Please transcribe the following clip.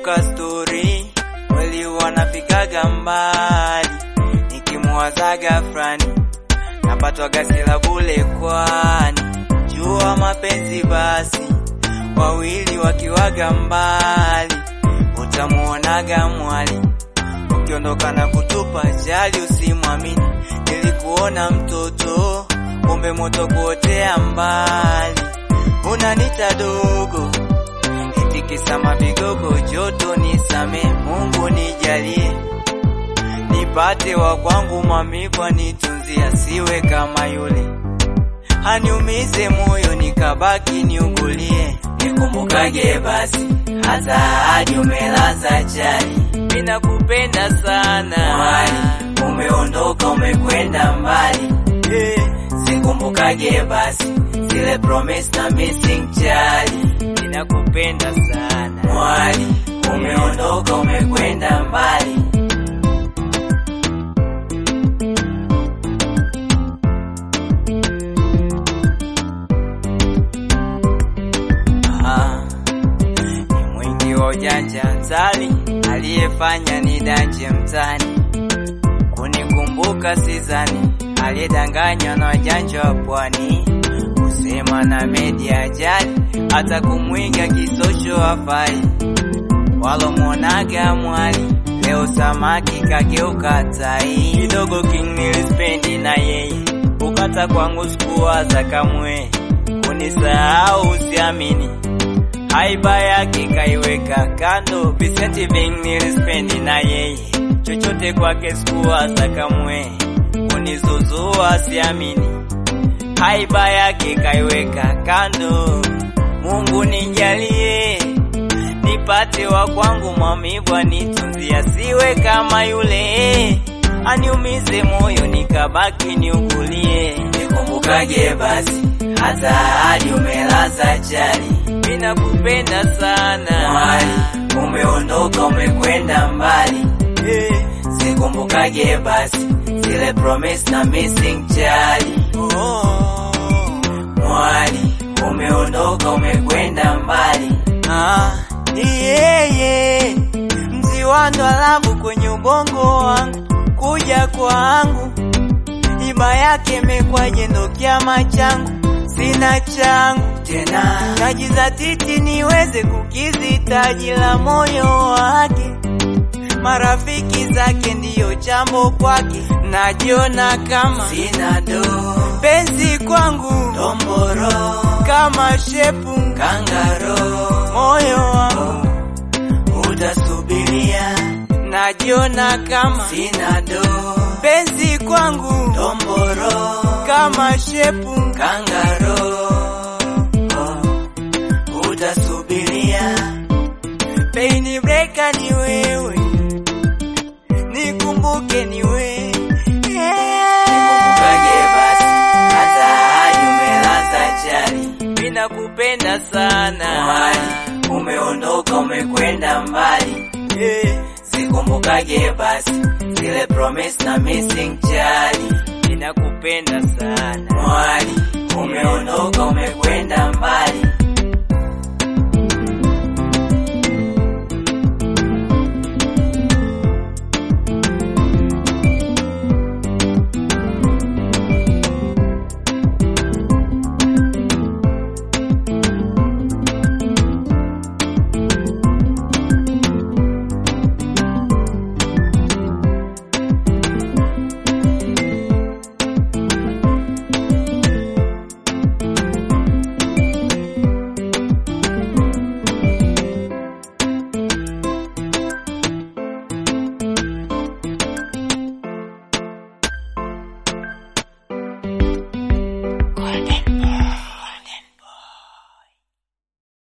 nikikumbuka stori kweli wanafikaga mbali, nikimwazaga frani napatwa gasi la bule, kwani jua mapenzi basi, wawili wakiwaga mbali utamuonaga mwali, ukiondoka na kutupa jali, usimwamini. Nilikuona mtoto, kumbe moto kuotea mbali, unanita dogo eti kisa mavigogo, joto nisame, Mungu nijalie nipate wa kwangu, mamikwa nitunzia, siwe kama yule haniumize moyo nikabaki niugulie, nikumbukage basi hata hadi umelaza chali, ninakupenda sana mwali, umeondoka umekwenda mbali eh, sikumbukage basi zile promise na missing chali, ninakupenda sana mwali, umeondoka umekwenda mbali Ah, ni mwingi wa ujanja mzali aliyefanya ni danje mtani kunikumbuka sizani aliyedanganywa na wajanja wa pwani kusema na media ajali hata kumwiga kisosho hafai walomwonaga mwali leo samaki kageuka tai kidogo king nilispendi na yeye ukata kwangu sikuwaza kamwe kunisahau usiamini haiba yake kaiweka kando Vicente Ving nilispendi na yeye chochote kwake sikuwaza kamwe kunizuzua siamini haiba yake kaiweka kando Mungu nijalie nipate wa kwangu maumivu anitunzia siwe kama yule aniumize moyo nikabaki niugulie nikumbukage basi hata hadi umelaza chali ninakupenda sana mwali umeondoka umekwenda mbali eh, sikumbukage basi zile promise na missing chali oh, mwali umeondoka umekwenda mbali ah, yeye mzi wa ndwalabu kwenye ubongo wangu kuja kwangu iba yake mekwaje ndo kiama changu sina changu tena najizatiti niweze kukizi taji la moyo wake marafiki zake ndiyo jambo kwake najiona kama sina do penzi kwangu domboro kama shepu kangaro moyo wangu utasubiria najiona kama sina do penzi kwangu domboro kama shepu kangaro oh, utasubiria peini breka ni wewe nikumbuke ni wewe Nikumbukage basi hata hadi umelaza chali, ninakupenda sana mwali, umeondoka umekwenda mbali eh, sikumbukage basi zile promise na missing chali, ninakupenda sana mwali, umeondoka umekwenda mbali